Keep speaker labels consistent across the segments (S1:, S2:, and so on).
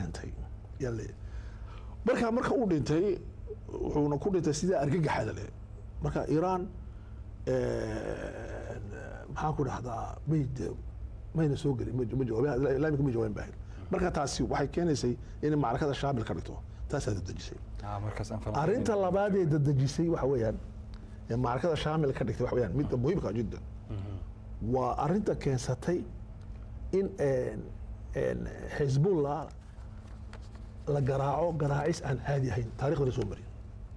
S1: dhintay yaa leeyahay marka marka uu dhintay wuxuuna ku dhintay sidaa argagaxada leh marka iiraan maxaan ku dhahdaa may de- mayna soo gelin ma ma jawaabeen ilaa imika ma jawaabeen baahin marka taasi waxay keenaysay inay macrakada shaamil ka dhigto taasaa dadejisay
S2: Ah, markaas aan falanqeyn-
S1: arrinta labaad ee dadejisay waxa weeyaan ee macrakada shaamil ka dhigtay waxa weeyaan midda muhiimka jiddan waa arrinta keensatay in een, een, xisbullah la garaaco garaacis aan caadi ahayn taarikhda la soo marin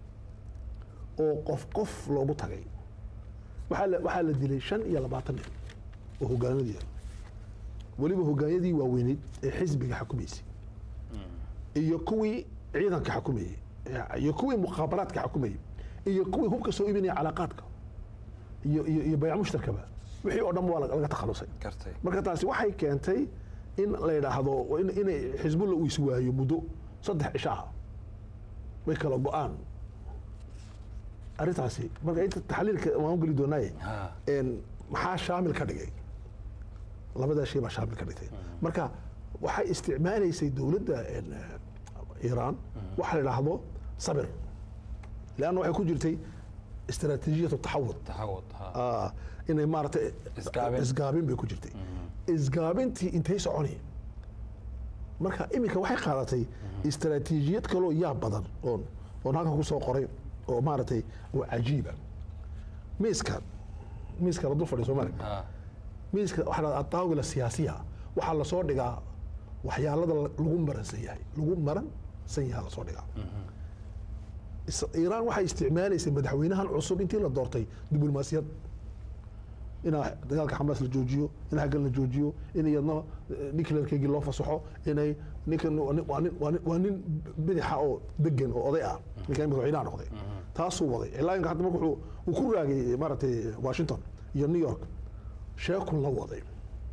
S1: oo qof qof loogu tagay waxaa la waxaa la dilay shan iyo labaatan nin oo hogaanadii ah weliba hogaanyadii waaweyneyd ee xisbiga xukumaysay iyo kuwii ciidanka xukumayey iyo kuwii mukhaabaraadka xukumayey iyo kuwii hubka soo iibinaya calaaqaadka iyo iyo iyo bayc mushtarkaba wixii oo dhan waa laga takhalusay
S2: gartay
S1: marka taasi waxay keentay in la yidhaahdo in- inay xisbulla uu iswaayo muddo saddex cisho ah way kala go-aan arrintaasi marka inta taxliilka waan u geli doonaaye
S2: Ha.
S1: een, maxaa shaamil ka dhigay labadaa shay baa shaamil ka dhigtay marka waxay isticmaalaysay dowladda een, eh, iiraan waxa la yidhaahdo sabir leanna waxay ku jirtay istaraatiijiyatu taxawud
S2: taxawud ha
S1: Ah, inay maaragtay
S2: Isgaabin.
S1: isgaabin bay ku jirtay isgaabintii intay soconi marka iminka waxay qaadatay istaraatiijiyad kaloo yaab badan oon oon halkan ku soo qoray oo maaragtay oo cajiiba miiska miiska la dul fadhiyo soomaali
S2: ha
S1: miiska waxaa la ataawila siyaasiya waxaa lasoo dhigaa waxyaalada la- lagu maransan yahay lagu maransan yahay lasoo dhigaa Is- iiraan waxay isticmaalaysay madaxweynahan cusub intii la doortay diblomaasiyad inaa dagaalka xamaas la joojiyo in haggan la joojiyo in iyadna eh, nuclearkeygii loo fasaxo inay ninkan waa nin- waa nin- waa nin- waa nin bidixa oo degan oo oday ah ninkan imika madaxweynaha noqday taasuu waday ilaa inka hadda marka wuxuu uu ku raagay maaragtay washington iyo new york sheekun la waday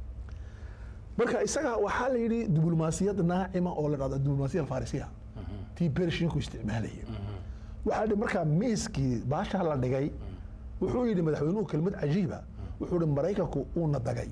S1: marka isaga waxaa la yidhi diblomaasiyad naacima oo la dhahda diblomaasiya alfarisiya tii bershinku isticmaalayay waxaa la yidhi markaa miiskii baashaa la dhigay wuxuu yidhi madaxweynuhu kelmad cajiiba wuxuu yidhi maraykanku uuna dagay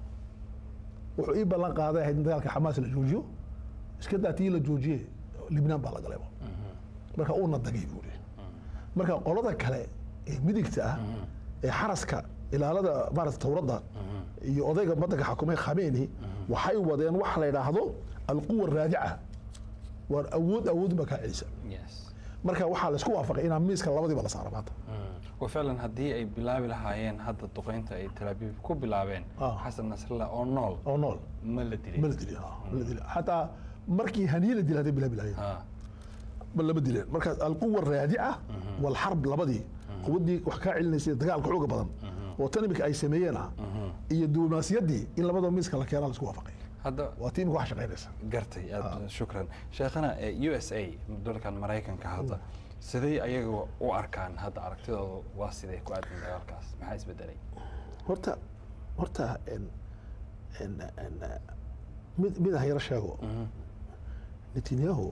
S1: wuxuu ii ballan qaaday ahayd in dagaalka xamaas la joojiyo iska daa tii la joojiye libnaan baa la galayba marka uuna dagay buu yidhi marka qolada kale ee midigta ah ee xaraska ilaalada maarata towradda iyo odayga wadanka xakumay khameeni waxay wadeen waxa la yidhaahdo alquwa raadica waar awood awood baa kaa celisa
S2: yes
S1: marka waxaa laisku waafaqay inaa miiska labadiiba la saaro maanta
S2: wa ficlan haddii ay bilaabi lahaayeen hadda duqeynta ay Tel Aviv ku bilaabeen
S1: Ah.
S2: xasan nasrallah oo nool
S1: oo nool
S2: ma la dilay
S1: ma la dilin ah, ma la dilin xataa markii haniye la dilay hadday bilaabi lahayen
S2: ha
S1: ma lama dileen marka alquwa raadica walxarb labadii quwaddii wax kaa celinaysay dagaalka xooga badan oo tan imika ay sameeyeen ah iyo diblomaasiyaddii in labadoo miiska la keenaa laisku waafaqay
S2: hadda
S1: waa tii imika wax shaqaynaysa
S2: gartay aad shukran sheekhana eh, u s a dalkan maraykanka hadda siday ayaga u arkaan hadda aragtidooda waa sidee ku aadan dagaalkaas maxaa isbedelay
S1: horta horta en en en mid mid aan yaro sheego netanyahu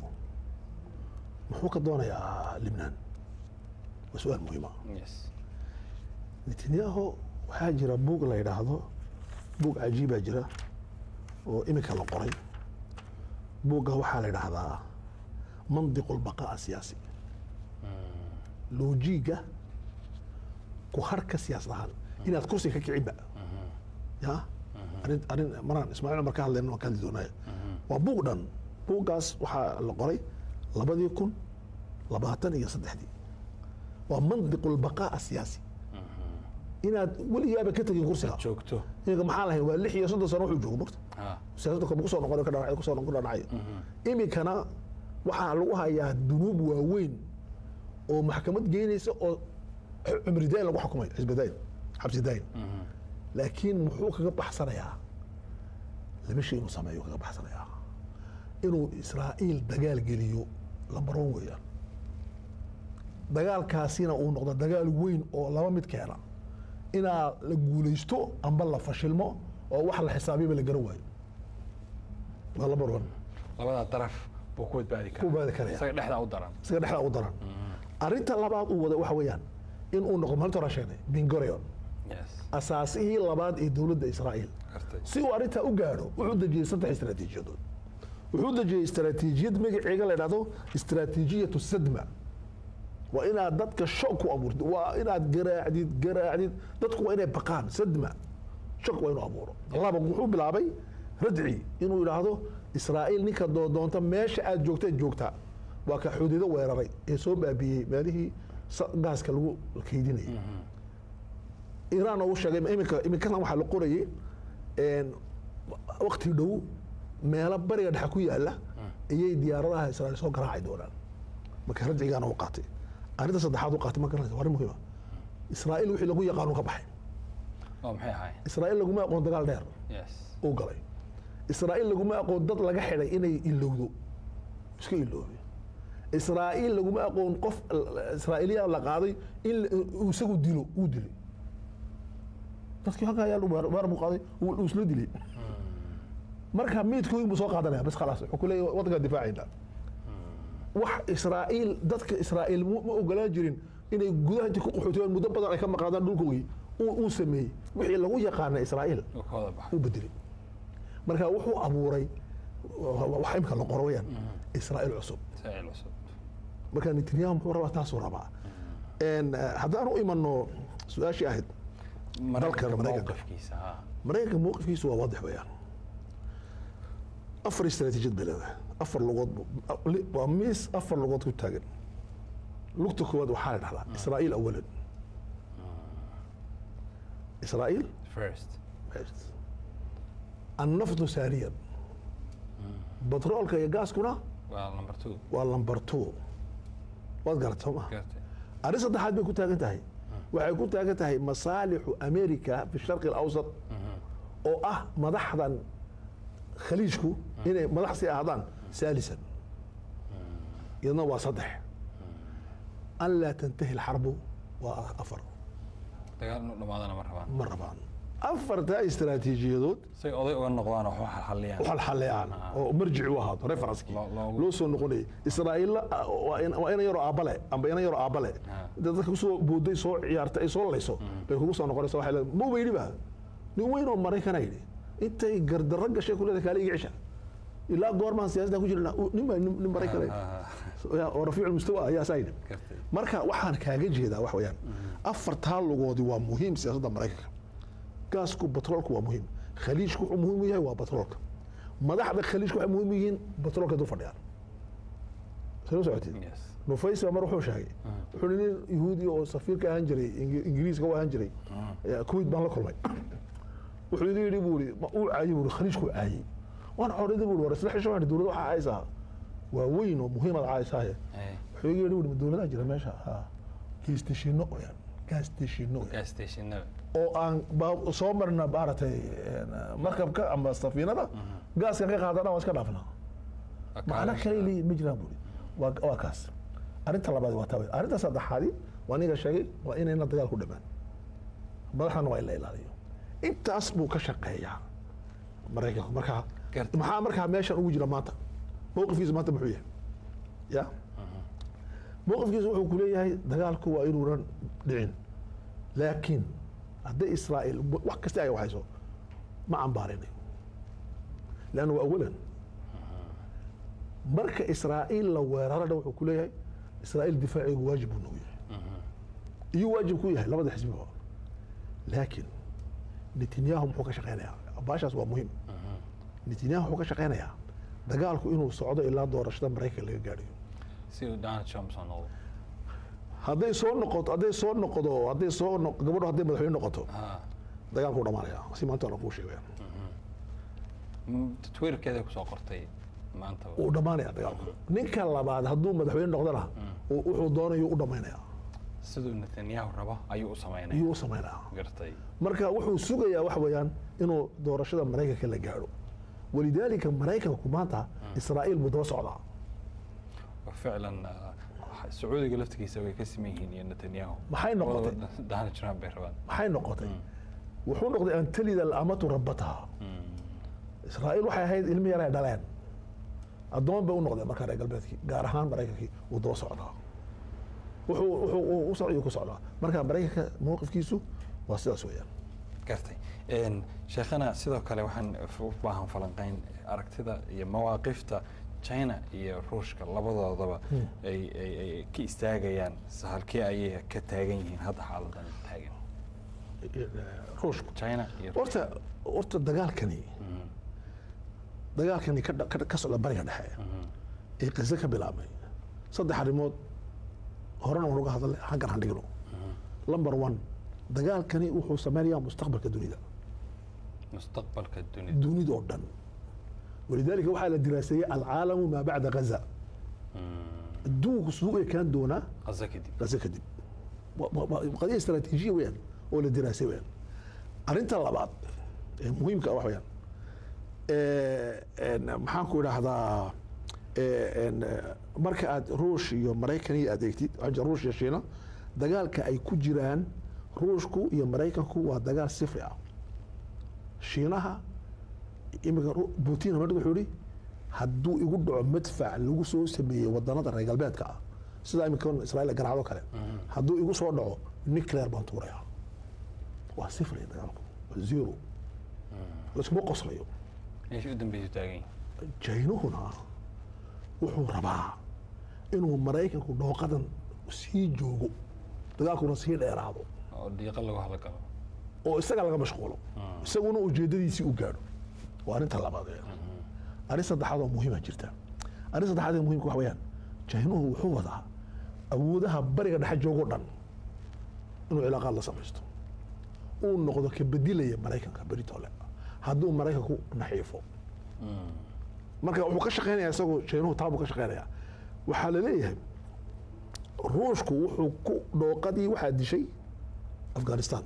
S1: muxuu ka doonayaa libnaan waa su-aal muhiima
S2: yes
S1: netanyahu waxaa jira buug la yidhaahdo buug cajiibaa jira oo iminka la qoray buugga waxaa la yidhaahdaa mandiqu lbaqaa siyaasi loojiga ku harka siyaasad ahaan inaad kursiga ka kicinba ya arrin arrin maraan ismaaciil cumar ka hadlayna waan ka hadli doonaya waa buug dhan buuggaas waxaa la qoray labadii kun labaatan iyo saddexdii waa mandiqu lbaqaa siyaasi inaad weligaaba ka tegin kursiga
S2: joogto
S1: iminka maxaa lahayn waa lix iyo soddon sano wuxuu joogo marta
S2: ha
S1: siyaasadda kama kusoo noqon ka dhanacay kusoo noqon dhanacay iminkana waxaa lagu hayaa dunuub waaweyn oo maxkamad geynaysa oo cumri dayn lagu xukumay xisbi dayn xabsi dayn laakiin muxuu kaga baxsanayaa laba shay inuu sameeyo kaga baxsanayaa inuu israa'iil dagaal geliyo lambaroon weeyaan dagaalkaasina uu noqdo dagaal weyn oo laba mid keena inaa la guulaysto amba la fashilmo oo wax la xisaabiba la garan waayo waa lambar one
S2: labadaa daraf buu ku badbaadi karaa
S1: Ku badbaadi karaya.
S2: isaga dhexdaa u daran
S1: isaga dhexdaa u daran arrinta labaad uu wada waxa weeyaan in uu noqdo maalinta hore sheegnay bingorion
S2: yes
S1: asaasihii labaad ee dowladda israa'iil
S2: gartay
S1: si uu arrintaa u gaadho wuxuu dejiyey saddex istaraatiijiyadood wuxuu dejiyey istaraatiijiyad magaceega la idhahdo istaraatiijiyatu sadma waa inaad dadka shok ku abuurtid waa inaad garaacdid garaacdid dadku waa inay baqaan sadma shok waa inuu abuuro laba wuxuu bilaabay radci inuu yidhaahdo israa'iil ninka doodoonta meesha aad joogtaad joogtaa waa ka xuduudo weeraray ee soo baabiyey meelihii sa- gaaska lagu kaydinayay iiraan uu sheegay iminka iminkana waxaa la qorayay een, waqti dhow meelo bariga dhexe ku yaala ayay diyaaradaha israa'iil soo garaaci doonaan marka radcigaana u qaatay arrinta saddexaad u qaatay ma garanaysa waa arrin muhiima israa'iil wixii lagu yaqaano ka baxay
S2: oo maxay ahaayeen
S1: israa'iil laguma aqoon dagaal dheer
S2: yes
S1: uu galay israa'iil laguma aqoon dad laga xidhay inay ilowdo iska iloobe israa'iil laguma aqoon qof israa'iiliyan la qaaday in la- uu isagu dilo uu dilay dadkii halkaa ayaa weer buu qaaday uu uu isla dilay marka miidkooyin buu soo qaadanaya bas khalaas wuxuu ku leeyahay waddankaa difaacayna wax israa'iil dadka israa'iil mu- ma ogolaan jirin inay gudaha inta ku qaxooteen muddo badan ay ka maqaadaan dhulkoogii uu uu sameeyey wixii lagu yaqaana israa'iil
S2: uu ka wada baxay
S1: u bedelay marka wuxuu abuuray wax imka la qoro weyaan israa'iil cusub
S2: saaciil cusub
S1: marka netanyahu muxuu rabaa taasuu rabaa En, eh, haddaan u imano su-aashii ahayd
S2: maraykanka
S1: Maraykanka.
S2: mowqifkiisa ha
S1: maraykanka mowqifkiisu waa waadix weyaan afar istaraatiijiyad bay leedahay afar lugood bu- li- waa miis afar lugood ku taagan lugta koowaad waxaa la dhahdaa israa'iil awalan israa'iil
S2: first
S1: annaftu saaniyan batroolka iyo gaaskuna
S2: waa number two
S1: waa lambar two waad garat soo maha
S2: gartay
S1: arrin saddexaad bay ku taagan tahay waxay ku taagan tahay masaalixu america fi sharqi alawsat oo ah madaxdan khaliijku inay madax sii ahaadaan saalisan iyadna waa saddex an laa tantahi alxarbu waa afar
S2: dagaal inuu dhamaadana ma rabaan
S1: ma rabaan afartaa istaraatiijiyadood
S2: say oday uga noqdaan oo wax xaliyaan
S1: xalxaleeyaan oo marjici u ahaado referenskii
S2: Loo- loogu-
S1: loo soo noqonayay israa'iilla waa in- waa ina yaroo aabbale amba ina yaroo aabbale dad dadka kusoo booday soo ciyaartay ay soo layso bay kugu soo noqonaysa waxay leedahay ma weydhiba nin weyn oo maraykana yidhi intay gardarro gashay ku leedahay kaali iga cisha ilaa goormaan siyaasadda ku jirna nin baa nin nin maraykana yidhi. oo rafiicu mustawa ayaa saa yidhi
S2: gartay
S1: marka waxaan kaaga jeedaa wax weeyaan afartaa lugoodi waa muhiim siyaasadda maraykanka gaasku batroolku waa muhiim khaliijku wuxuu muhiim u yahay waa batroolka madaxda khaliijku waxay muhiim u yihiin batroolka dul fadhiyaan soo socotid
S2: yes
S1: nufays baa mar wuxuu sheegay wuxuu hi nin yahuudi oo safiirka ahaan jiray Ingi- ingiriiska u ahaan jiray eh, kuwait baan la kulmay wuxuu iga yidhi buu i uu caayey buu i khaliijku caayey waan xorida buu i war isla xisho dowladda waxaa caaysaa waa weyn oo muhiimad caaysaye
S2: Hey,
S1: wuxuu iga yidhi buu i dowladaha jira meesha ha gaastashino oyaan gaastashino oyaan
S2: gas stationada
S1: oo aan baa- soo marna maaragtay een, markabka ama safiinada gaaskan ka qaadana waan iska dhaafnaa macno kale leeyihin ma jiraan buuri waa waa kaas arrinta labaad waa taa wey. arrinta saddexaadi waa niga sheegay waa inayna dagaal ku dhamaan madaxdana waa in la ilaaliyo intaas buu ka shaqeeyaa maraykanku markaa
S2: Garta.
S1: maxaa markaa meeshan ugu jira maanta mowqifkiisu maanta muxuu yahay ya mowqifkiisu wuxuu ku leeyahay dagaalku waa inuunan dhicin laakiin hadday israa'iil wax kasta ay waxayso ma cambaarinayo lanna waa awalan marka israa'iil la weerarana wuxuu ku leeyahay israa'iil difaacigu waajib buu nagu yahay iyo waajib ku yahay labada xisbiba laakiin netanyahu muxuu ka shaqeynayaa baashaas waa muhiim netanyahu wuxuu ka shaqeynayaa dagaalku inuu socdo ilaa doorashada maraykan laga gaadhayo
S2: si uu donald trump soo noqdo
S1: hadday soo noqoto hadday soo noqdo hadday soo no- gabadho hadday madaxweyne noqoto
S2: ha
S1: dagaalku dhamaanaya si maanta aan kuu sheegaya
S2: M- twitterkeeday kusoo qortay maanta
S1: wuu dhamaanaya dagaalku ninka labaad hadduu madaxweyne noqdona uu- wuxuu doonayo u dhamaynaya
S2: siduu netanyahu rabo ayuu u samaynaya
S1: iyuu u samaynaya
S2: gartay
S1: marka wuxuu sugayaa wax weeyaan inuu doorashada maraykanka la gaadho walidaalika maraykanku maanta israa'iil buu daba socdaa
S2: ficlan ah, sacuudiga laftigiisa way ka siman yihiin iyo netanyahu
S1: Maxay noqotay?
S2: Labadaba donald trump bay rabaan
S1: maxay noqotay wuxuu noqday an talida alamatu rabataha israa'iil waxay ahayd ilmi yar ay dhaleen addoon bay u noqdeen markaa reer galbeedkii gaar ahaan maraykankii wuu daba socdaa wuxuu wuxuu u socday ku socdaa marka maraykanka mowqifkiisu waa sidaas weeyaan
S2: gartay Een, sheekhana sidoo kale waxaan f- u baahan falanqeyn aragtida iyo mawaaqifta china iyo ruushka labadoodaba ay ay ay ka istaagayaan s- halkee ayay ka taagan yihiin hadda xaaladan taagan
S1: ruushku
S2: china iyo
S1: horta horta dagaalkani
S2: Mhm,
S1: dagaalkani ka dha- ka ka socda bariga dhexe
S2: mhm,
S1: ee qiso ka bilaabmay saddex arrimood horena waan uga hadalnay xaggan han dhigno number one dagaalkani wuxuu sameynayaa mustaqbalka dunida
S2: mustaqbalka dunida
S1: dunida oo dhan walidaalika waxaa la diraaseeyey alcaalamu maa bacda gaza
S2: Mhm,
S1: adduunku siduu u ekaan doonaa
S2: qaso kadib
S1: gaza kadib Wa- wa- wa- qadiya istaraatiijiya weeyaan oo la diraasay weeyaan arrinta labaad ee muhiimka ah wax weeyaan ee, een, maxaan ku idhaahdaa ee, een, ee, marka aad ruush iyo maraykan iyo aad eegtid waxaa jira ruush iyo shiina dagaalka ay ku jiraan ruushku iyo maraykanku waa dagaal sifri ah shiinaha imika Ru- putin madhig wuxuu yihi hadduu igu dhaco madfac lagu soo sameeyey wadanada reer galbeedka ah sida imika israa'iil garaacdo kale hadduu igu soo dhaco nuclear baan tuurayaa waa sifri dagaalku waa zero laskuma qoslayo
S2: meesha u dambeysu taagan yihiin
S1: jaynuhuna wuxuu rabaa inuu maraykanku dhooqadan sii joogo dagaalkuna sii dheeraado
S2: oo dhiiqa lagu hadlagalo
S1: oo isaga laga mashquulo isaguna ujeedadiisii u gaadho waa arrinta labaad ee. arrin saddexaad oo muhiima jirta arrin saddexaad ee muhiimka wax weeyaan jaynuhu wuxuu wadaa awoodaha bariga dhexe joogoo dhan inuu cilaaqaad la samaysto uu noqdo ka bedilaya maraykanka beritole hadduu maraykanku naxiifo marka wuxuu ka shaqeynayaa isagoo jaynuhu taabuu ka shaqeynayaa waxaa la leeyahay ruushku wuxuu ku dhooqadii waxaa dishay afghanistan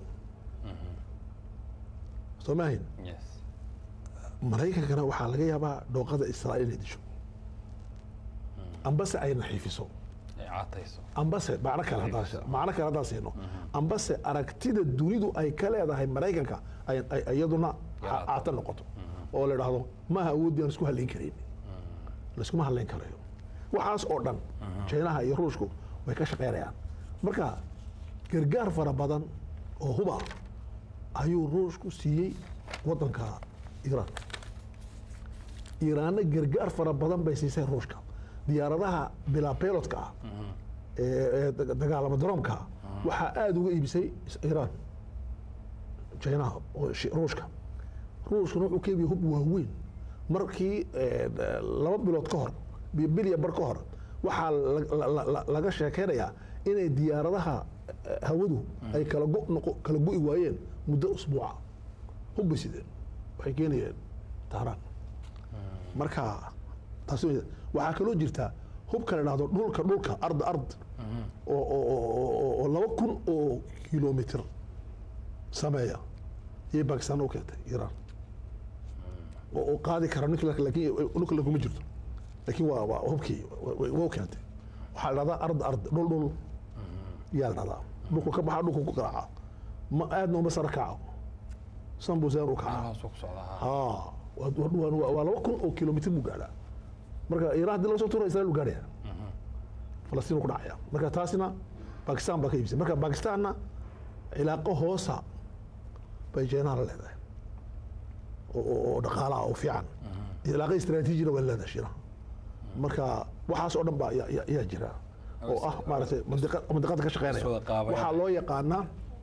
S1: soo maahin
S2: yes
S1: maraykankana waxaa laga yaabaa dhooqada israa'iil inay disho ambase ay naxiifiso
S2: ay caatayso
S1: ambase macno kale haddaan she- macno kale haddaan siino ambase aragtida dunidu ay ka leedahay maraykanka ay ay- iyaduna
S2: Yaraato.
S1: caata noqoto oo la idhaahdo maaha awooddii aan isku halayn karayn laiskuma halayn karayo waxaas oo dhan jaynaha iyo ruushku way ka shaqeynayaan marka gargaar fara badan oo huba ayuu ruushku siiyey wadanka iiraan iiraanna gargaar fara badan bay siisay ruushka diyaaradaha bilaa pilotka ah ee ee daga- dagaalama daroomka ah waxaa aada uga iibisay is- iiraan jaynaha oo shi- ruushka ruushkuna wuxuu ka iibiyey hub waaweyn markii eh, laba bilood ka hor bi- bilya bar ka hor waxaa la- la- la- la- laga sheekeynayaa inay diyaaradaha eh, hawadu ay kala go noqo- kala go'i waayeen muddo usbuuca hub bay sideen waxay keenayeen tahraan marka taas wey- waxaa kaloo jirta hubka la dhahdo dhulka dhulka ard ard oo oo- oo- oo- oo laba kun oo kilomitr sameeya iyay bakistan u keentay iiraan oo oo qaadi kara nuclear laakiin nuclear kuma jirto laakiin waa waa hubkii wa- wa- waa u keentay waxaa la dhahdaa ard ard dhul dhul yaa la dhahdaa dhulku ka baxa dhulku ku garaaca ma aadna uma sara kaco sanbuseen u kaca
S2: meelahaasuu ku socdaa ha.
S1: haa waa- waa waa- waa laba kun oo kilomitr buu gaadhaa marka iiraan haddii laga soo tuura israel buu gaadhaya falastiin ku dhacaya marka taasina bakistan baa ka iibisay marka bakistanna cilaaqo hoosa bay jeenaha la leedahay oo- oo oo dhaqaalaha oo fiican cilaaqo istaraatiijina waa leedahay shiinaha marka waxaas oo dhan baa yaa- yaa yaa jira oo ah maaragtay mandiqa- mandiqada ka shaqeynaya
S2: Iswada qaabayaan.
S1: waxaa loo yaqaanaa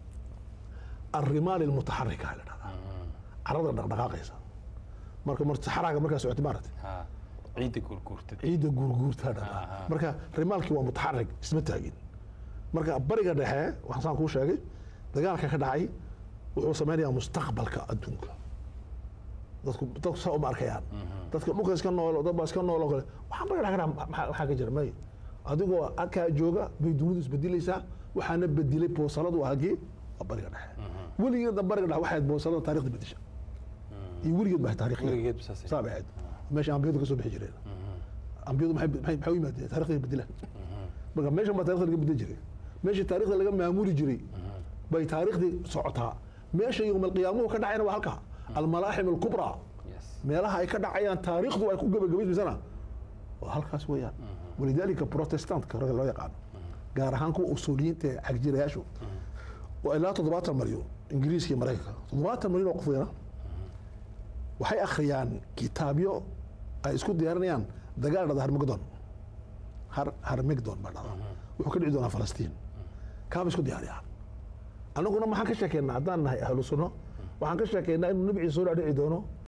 S1: الرمال المتحركة la dhahdaa carada dhaqdhaqaaqaysa marka mar saxaraaga markaa socotay maaragtay
S2: ha ciidda guurguurtad
S1: ciidda guurguurtaa dhahdaa
S2: Aha.
S1: marka rimaalkii waa mutaxarig isma taagin marka bariga dhexe waxaan saan kuu sheegay dagaalka ka dhacay wuxuu sameynayaa mustaqbalka adduunka dadku dadku saa uma arkayaan dadka dhulka iska nool dad baa iska nool oo kale waxaan bariga dhexe ka dhaca maxaa maxaa ka jira may adigoo akaa jooga bay dunidu isbedilaysaa waxaana bedilay boosaladu hagee waa bariga dhexe weligeedna bariga dhexe waxay ahayd boosalada taarikhda bedesha iyo weligeed baa taarikhda
S2: weligeed ba saasay.
S1: saa bay ahayd meesha ambiyadu ka soo bixi jireen ambiyadu maxay maxay maxay u yimaadeen taarikhda bedilaan marka meeshan baa taarikhda laga bedeli jiray meeshii taarikhda laga maamuli jiray bay taariikhdii socotaa meesha yowmalqiyaamuhu ka dhacayna waa halka almalaaxim alkubraa
S2: yes
S1: meelaha ay ka dhacayaan taariikhdu ay ku gebagabaysmaysana waa halkaas weeyaan walidaalika protestantka ragga loo yaqaano gaar ahaan kuwa usuuliyiinta ee cagjirayaashu waa ilaa toddobaatan malyan ingiriiska iyo maraykanka toddobaatan malyan oo qof weena waxay akhriyaan kitaabyo ay isku diyaarinayaan dagaal dhada harmagdon har harmigdon baa dhada wuxuu ka dhici doonaa falastiin kaaba isku diyaariyaan annaguna maxaan ka sheekeynaa haddaan nahay ahlu sunno waxaan ka sheekeynaa inuu nebi ciise soo dhici doono